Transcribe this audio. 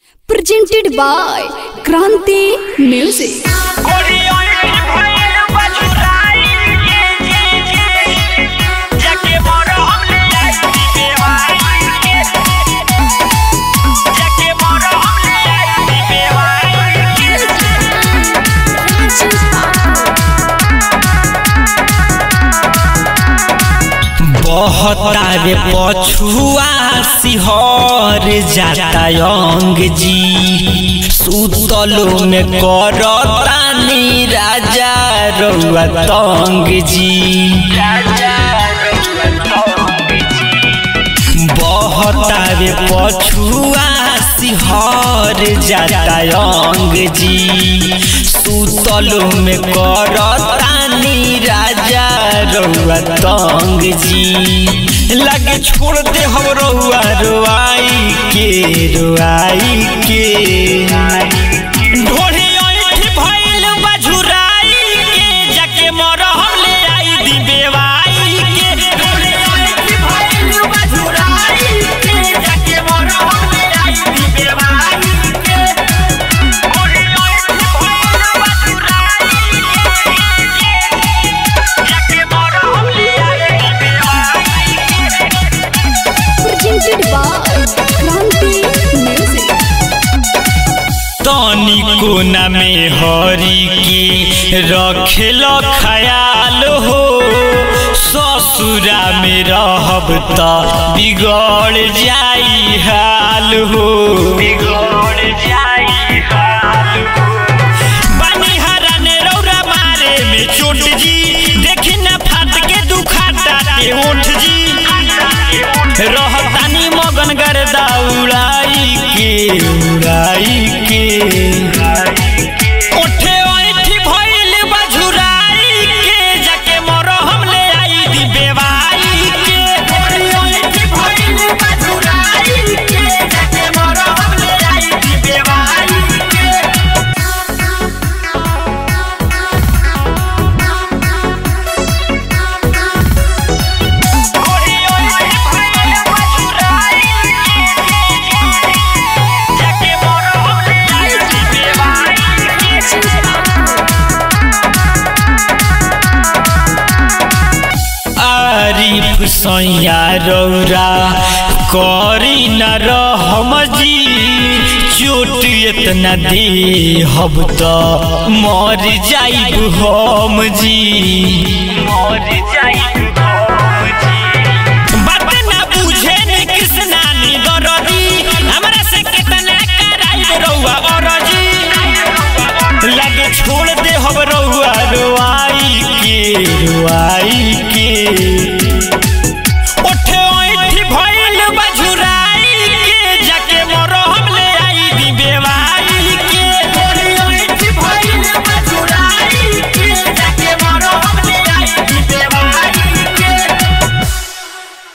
presented by Kranti Music. बहतारे पछुआ सिहर जाता अंग जी सुतलो में करतानी राजा रउआ तंग जी बहतारे पछुआ सिहर जाता अंग जी सुतलो में करतानी राजा रउआ तंग जी लगे छोड़ दे हम रउआ रोआई के रोआई के ढोढ़े ऐठ भइल बझुराई के जाके मरहम ले आई दी बेवाई के ढोढ़े ऐठ भइल बझुराई के जाके मरहम ले आई दी बेवाई के ढोढ़े ऐठ भइल बझुराई जाके मरहम ले आई दी बेवाई Presented by Kranti Music. तनिको न में हरी के रखेल ख्याल हो ससुरा में रहब त बिगड़ जाई हाल हो बिगड़ जाई हाल हो बानी हराने रौरा मारे में चोट जी देखी न फाट के दुखाता ते ओठ जी रहतानी मगन गर्दा उड़ाई के उड़ाई के ओठे ऐठी भइल बझुराई के जाके मरहम ले आई दी बेवाई के ओठे ऐठी भइल बझुराई के जाके मरहम ले आई दी बेवाई के आरिफ सैया रौरा करी न रहम जी चोट इतना दे हब त मर जाइब हम जी मर जाइब